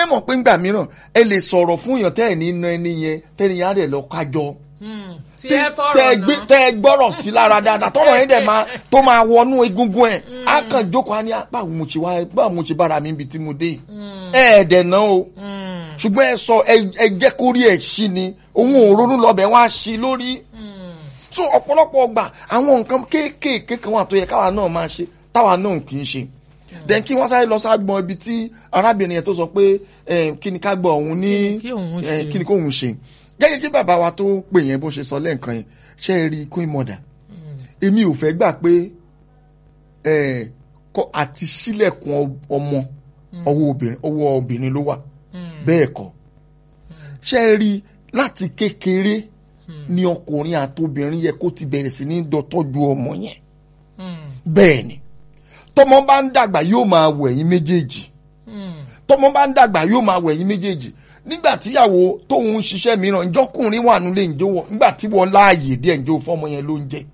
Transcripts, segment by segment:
ǹjẹ́ mọ̀ pé ńgbà mìíràn ẹ lè sọ̀rọ̀ fún èèyàn tẹ́ ẹ̀ ní iná ẹni yẹn tẹ́ni yẹn á dẹ̀ lọ kájọ tí ẹ fọ̀rọ̀ tẹ́ ẹ gbé náà tẹ́ ẹ gbọ́rọ̀ sí lára dáadáa tọ́rọ̀ yẹn dẹ̀ máa tó máa wọnú egungun ẹ̀ á kàn jókòó á ní "Ah, báwo mo ṣe wá báwo mo ṣe bára mi ibi tí mo dé yìí?" ẹ ẹ̀ dẹ̀ ná o ṣùgbọ́n ẹ sọ ẹ ẹ jẹ́ kó rí ẹ̀ ṣí ni òun ò ronú lọ́bẹ̀ wá ṣí lórí so ọ̀pọ̀lọpọ̀ ọgbà àwọn nǹkan kéékèèké kan wà tó yẹ káwa náà máa ṣe táwa náà kì í ṣe then kí wọ́n sáré lọ ságbọn ibi tí arábìnrin yẹn tó sọ pé eh, kí ni ká gbọ́ òun ní Kí òun eh, ṣe. kí ni kóun ṣe gẹ́gẹ́ kí bàbá wa tó pè yẹn bó ṣe sọ lẹ́ǹkan yẹn ṣe é rí queen mother èmi ò fẹ́ gbà pé eh, kọ́ àti sílẹ̀kùn ọ- ọmọ ọwọ́ obìnrin ọwọ́ obìnrin ló wà bẹ́ẹ̀ kọ́ ṣe é rí láti kékeré ni ọkùnrin àtobìnrin yẹ kó ti bẹ̀rẹ̀ sí ní dọ́tọ́jú ọmọ yẹn bẹ́ẹ̀ ni tọmọ bá ń dàgbà yóò máa wẹ̀ yín méjèèjì tọmọ bá ń dàgbà yóò máa wẹ̀ yín méjèèjì nígbà tíyàwó tóun ń ṣiṣẹ́ mìíràn ìjọkùnrin wà nílé ǹjẹ́ wọ nígbà tí wọ́n láàyè díẹ̀ ǹjẹ́ o fọ́mọ yẹn ló ń jẹ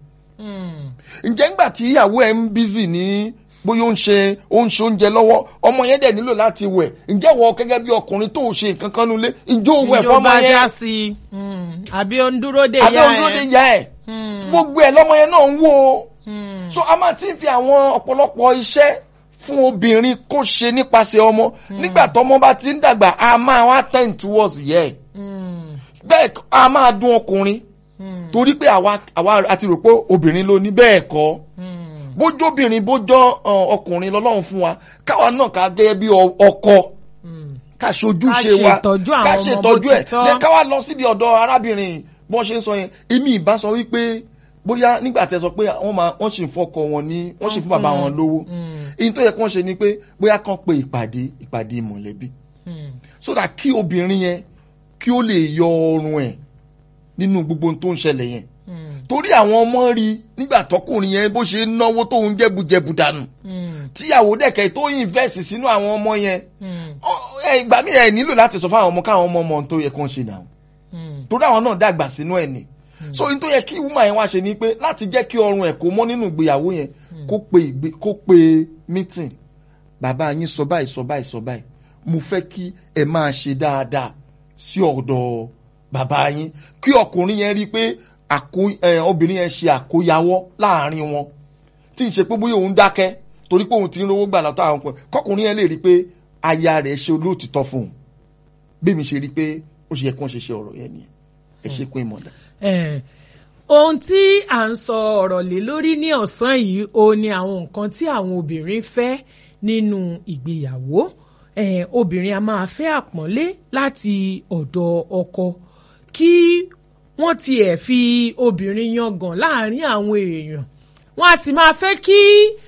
ǹjẹ́ nígbà tí ìyàwó ẹ̀ ń bízì ní bóyá ó ń ṣe ó ń ṣe oúnjẹ lọ́wọ́ ọmọ yẹn dẹ̀ nílò láti wẹ̀ ǹjẹ́ wọ gẹ́gẹ́ bí ọkùnrin tó ṣe nǹkan kan nulẹ̀ ǹjẹ́ o wẹ̀ fọ́mọ ìjọba yẹn dá sí i Mm. àbí ó ń dúró dè àbẹ́ ya òdúró de ẹ ya ẹ̀ gbogbo ẹ̀ lọ́mọ yẹn náà ń wò ó so a máa ti ń fi àwọn ọ̀pọ̀lọpọ̀ iṣẹ́ fún obìnrin kó ṣe nípasẹ̀ ọmọ nígbà tọ́mọ bá ti ń dàgbà a máa wá ten towards yẹ ẹ̀ bẹ́ẹ̀ k- a máa dún ọkùnrin torí pé àwa àwa àti rò pé obìnrin ló ní bẹ́ẹ̀ kọ́ bójóbìnrin bójọ́ ọ, ọkùnrin lọ́lọ́run fún wa káwa náà ká gẹ́gẹ́ bí ọ- ọkọ ká ṣojúṣe Ká wa ṣètọ́jú àwọn ká ọmọ ṣètọ́jú bó ẹ̀ ti tọ́. Then ká wá lọ síbi ọ̀dọ̀ arábìnrin bọ́n ṣe ń sọ yẹn èmi ìbá sọ wípé bóyá nígbà tí ẹ sọ pé wọ́n máa wọ́n sì ń fọkọ wọn ní wọ́n sì ń fún bàbá wọn lówó èyí tó yẹ kí wọ́n ṣe ni pé bóyá kán pe ìpàdé ìpàdé mọ̀lẹ́bí so that kí obìnrin yẹn kí ó lè yọ ọrùn ẹ̀ nínú gbogbo ohun tó ń ṣẹlẹ̀ yẹn torí àwọn ọmọ rí nígbà tọkùnrin yẹn bó ṣe ń náwó tóun jẹ́bujẹ̀bu dànù tíyàwó dẹ̀kẹ́ tó invest sínú àwọn ọmọ yẹn ọ- ẹ, ìgbà míì ẹ nílò láti sọ fún àwọn ọmọ káwọn ọmọ ọmọ ohun tó yẹ kó ń ṣe náà torí àwọn náà dàgbà sínú ẹ̀ ni so ohun tó yẹ kí woman yẹn wá ṣe ni pé láti jẹ́ kí ọrùn ẹ̀ kó mọ́ nínú ìgbéyàwó yẹn kó pe ìgbé kó pe meeting bàbá yín sọ báyìí sọ báyìí sọ báyìí mo fẹ́ kí ẹ máa ṣe dáadáa sí ọ̀dọ̀ bàbá yín kí ọkùnrin yẹn rí i pé àkó ẹ, obìnrin yẹn ṣe àkóyawọ́ láàrin wọn tí n ṣe pé bóyá òun dákẹ́ torí pé òun ti ń rówó gbà látọ̀ àwọn ọkùnrin kọkùnrin yẹn lè rí i pé aya rẹ̀ ṣe olóòtítọ́ fún un bí mi ṣe rí i pé ó ṣe yẹ kí wọ́n ṣe ṣe ọ̀rọ̀ yẹn nìyẹn ẹ ṣe pé ìmọ̀dà. Eh, ohun tí à ń sọ ọ̀rọ̀ lé lórí ní ọ̀sán yìí ó ní àwọn nǹkan tí àwọn obìnrin fẹ́ nínú ìgbéyàwó Eh, obìnrin a máa fẹ́ àpọ́nlé láti ọ̀dọ̀ ọkọ kí wọ́n tiẹ̀ fi obìnrin yangàn láàrin àwọn èèyàn wọ́n a sì máa fẹ́ kí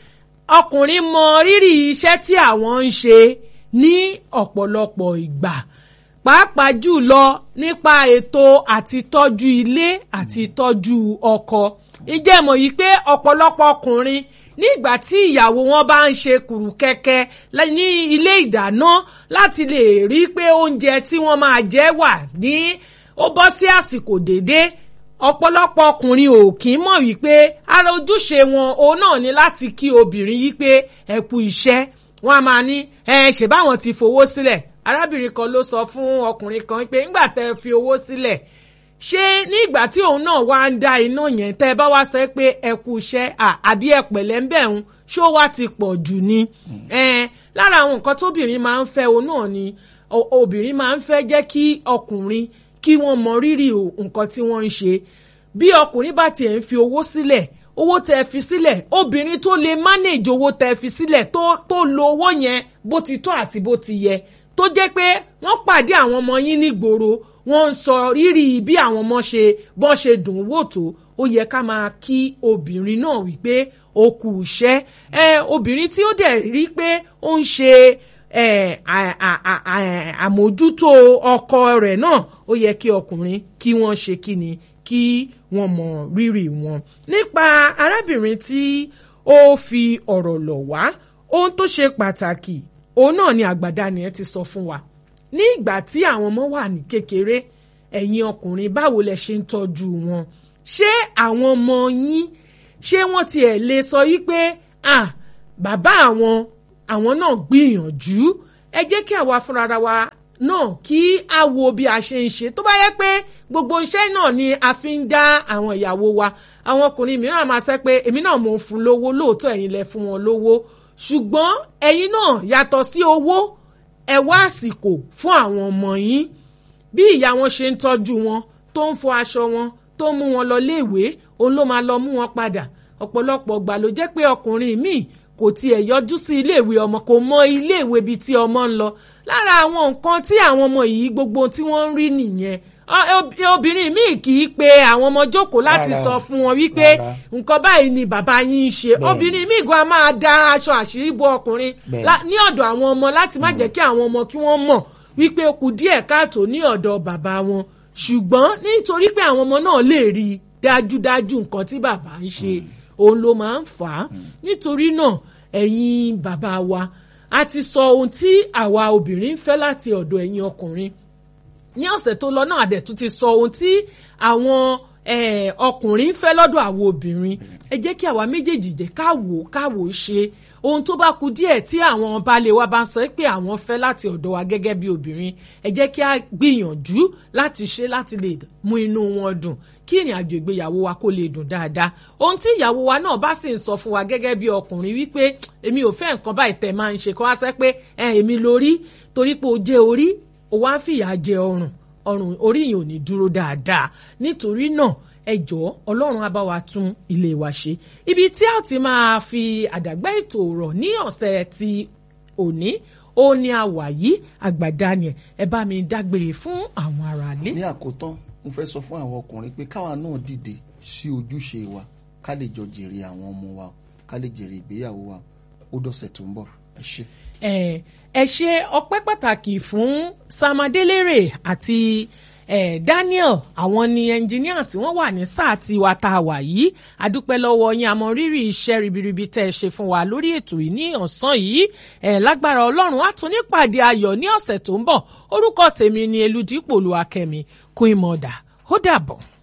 ọkùnrin mọ rírì iṣẹ́ tí àwọn ń ṣe ní ọ̀pọ̀lọpọ̀ ìgbà pàápàá jùlọ nípa ètò àti tọ́jú ilé àti tọ́jú ọkọ ìjẹ́ mọ̀ yìí pé ọ̀pọ̀lọpọ̀ ọkùnrin ní ìgbà tí ìyàwó wọn bá ń ṣe kùrù kẹ̀kẹ́ lẹ́- ní ilé ìdáná láti lè rí pé oúnjẹ tí wọ́n máa jẹ wà ní ó bọ́ sí àsìkò déédéé ọ̀pọ̀lọpọ̀ ọkùnrin ò kì í mọ̀ wípé ara ojúṣe wọn òun náà ni láti kí obìnrin yí pé ẹ kú iṣẹ́ wọn a máa ní ẹ ṣe báwọn ti fowó sílẹ̀ arábìnrin kan ló sọ fún ọkùnrin kan pé ńgbà tẹ fi owó sílẹ̀ ṣé ní ìgbà tí òun náà wá ń dá iná yẹn tẹ́ ẹ bá wá sọ pé ẹ kú iṣẹ́ à- àbí ẹ pẹ̀lẹ́ ń bẹ̀ ń ṣó wá ti pọ̀ jù ni Eh, lára àwọn nǹkan tóbìnrin máa ń fẹ́ òun náà ni o- obìnrin máa ń fẹ́ jẹ́ kí ọkùnrin kí wọ́n mọ rírì o- nǹkan tí wọ́n ń ṣe bí ọkùnrin bá tiẹ̀ ń fi owó sílẹ̀ owó tẹ fi sílẹ̀ obìnrin tó lè manage owó tẹ fi sílẹ̀ tó tó lo owó yẹn bó ti tọ́ àti bó ti yẹ tó jẹ́ pé wọ́n pàdé àwọn ọmọ yín nígboro wọ́n ń sọ rírì bí àwọn ọmọ ṣe bọ́n ṣe dùn ún wò tó ó yẹ ká máa kí obìnrin náà wípé ó kù iṣẹ́ ẹ obìnrin tí ó dẹ̀ rí pé ó ń ṣe ẹ, à- à- à- à- àmójútó ọkọ rẹ̀ náà ó yẹ kí ọkùnrin kí wọ́n ṣe kí ni kí wọ́n mọ rírì wọn. nípa arábìnrin tí ó fi ọ̀rọ̀ lọ̀ wá ohun tó ṣe pàtàkì òun náà ni àgbàdá ni ẹ ti sọ fún wa ní ìgbà tí àwọn ọmọ wà ní kékeré ẹ̀yin ọkùnrin báwo lẹ ṣe ń tọ́jú wọn ṣé àwọn ọmọ yín ṣé wọ́n tiẹ̀ lè sọ yí pé ah bàbá àwọn àwọn náà gbìyànjú ẹ jẹ́ kí àwa fúnra wa náà kí a wo bí a ṣe ń ṣe tó bá yẹ pé gbogbo iṣẹ́ náà ni a fi ń dá àwọn ìyàwó wa àwọn ọkùnrin mìíràn máa sọ pé èmi náà mò ń fún lówó lóòótọ́ ẹ̀yin lẹ fún wọn lówó ṣùgbọ́n ẹ̀yin náà yàtọ̀ sí owó ẹ wá àsìkò fún àwọn ọmọ yín bí ìyá wọn ṣe ń tọ́jú wọn tó ń fọ aṣọ wọn tó ń mú wọn lọ léèwé òun ló máa lọ mú wọn padà ọ̀pọ̀lọpọ̀ ọgbà ló jẹ́ pé ọkùnrin míì kò tiẹ̀ yọjú sí iléèwé ọmọ kò mọ iléèwé bíi tí ọmọ ń lọ lára àwọn nǹkan tí àwọn ọmọ yìí gbogbo tí wọ́n ń rí nìyẹn obìnrin míì kì í pe àwọn ọmọ jókòó láti sọ fún wọn wípé nǹkan báyìí ni bàbá yín ń ṣe obìnrin míì gan máa da aṣọ àṣírí bo ọkùnrin ní ọ̀dọ̀ àwọn ọmọ láti má jẹ́ kí àwọn ọmọ kí wọ́n mọ̀ wípé ó kù díẹ̀ káàtó ní ọ̀dọ̀ bàbá wọn ṣùgbọ́n nítorí pé àwọn ọmọ náà lè rí i dájúdájú nǹkan tí bàbá ń ṣe òun ló máa ń fà á nítorí náà ẹ̀yin bàbá wa a ti sọ ohun tí àwa obìnrin ń fẹ́ láti ọ̀dọ̀ ẹ̀yin ọkùnrin ní ọ̀sẹ̀ tó lọ náà àdẹ̀tún ti sọ ohun tí àwọn ọkùnrin ń fẹ́ lọ́dọ̀ àwọn obìnrin ẹ jẹ́ kí àwa méjèèjì jẹ́ káwò káwò ṣe ohun tó bá kù díẹ̀ tí àwọn baálé wa bá ń sọ pé àwọn fẹ́ láti ọ̀dọ̀ wa gẹ́gẹ́ bí obìnrin ẹ jẹ́ kí a gbìyànjú láti ṣe láti lè mú inú wọn dùn kí ìrìn àjò ìgbéyàwó wa kó lè dùn dáadáa ohun tí ìyàwó wa náà bá sì ń sọ fún wa gẹ́gẹ́ bí ọkùnrin wípé èmi ò fẹ́ nǹkan báyìí tẹ̀ máa ń ṣe kó wá sẹ́ pé èmi lórí torí pé o jẹ́ orí o wá ń fìyà jẹ ọrùn ọrùn orí yìí ò ní dúró dáadáa nítorí náà ẹ jọ̀ọ́ ọlọ́run á bá wa tún ilé wa ṣe ibi tí a ti máa fi àdàgbà ètò rọ̀ ní ọ̀sẹ̀ ti òní ó ní àwà yìí àgbàdá ni ẹ bá mi dágbére fún àwọn aráalé. ní àkótán mo fẹ́ sọ fún àwọn ọkùnrin pé káwa náà dìde sí ojúṣe wa ká lè jọ jèrè àwọn ọmọ wa ká lè jèrè ìgbéyàwó wa ó dọ̀sẹ̀ tó ń bọ̀ ẹ ṣé. ẹ ṣe ọpẹ́ pàtàkì fún samadelere àti eh, Daniel àwọn ni ẹnjiníà tí wọ́n wà ní sáà tí wa tá a wà yìí adúpẹ́ lọ́wọ́ yín àmọ́ rírì iṣẹ́ ribiribi tẹ́ ẹ ṣe fún wa lórí ètò yìí ní ọ̀sán yìí eh, lágbára Ọlọ́run á tún nípàdé ayọ̀ ní ọ̀sẹ̀ tó ń bọ̀ orúkọ tèmi ni Elúdípò Olúwakẹ́mi Queen Mother ó dàbọ̀.